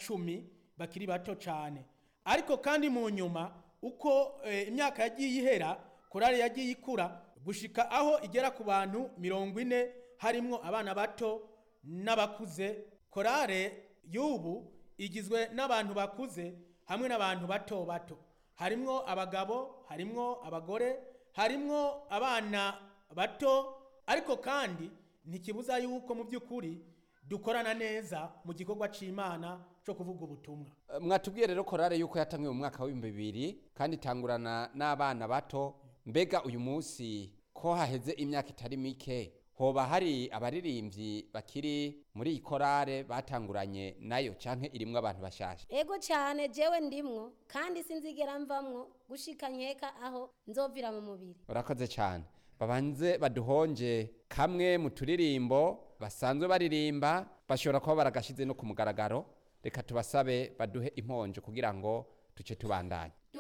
cumi bakiri bato cyane ariko kandi mu nyuma uko eh, imyaka yagiye ihera korale yagiye ikura gushika aho igera ku bantu mirongo ine harimwo abana bato n'abakuze korale y'ubu igizwe n'abantu bakuze hamwe n'abantu bato bato harimwo abagabo harimwo abagore harimwo abana bato ariko kandi ntikibuza yuko mu by'ukuri dukorana neza mu gikorwa c'imana cyo kuvuga ubutumwa Eh, mwatubwiye rero korale yuko yatangiwe mu mwaka w'ibihumbi bibiri kandi itangurana n'abana bato mbega uyu munsi ko haheze imyaka itari mike hoba hari abaririmbyi bakiri muri iyi korale batanguranye nayo canke irimwo abantu bashasha ego cyane jewe ndimwo kandi sinzigera mvamwo gushika nkeka aho nzovira mu mubiri urakoze cyane babanze baduhonje kamwe mu turirimbo basanzwe baririmba bashobora kuba baragashize no ku mugaragaro reka tubasabe baduhe imponjo kugira ngo tuce tubandanye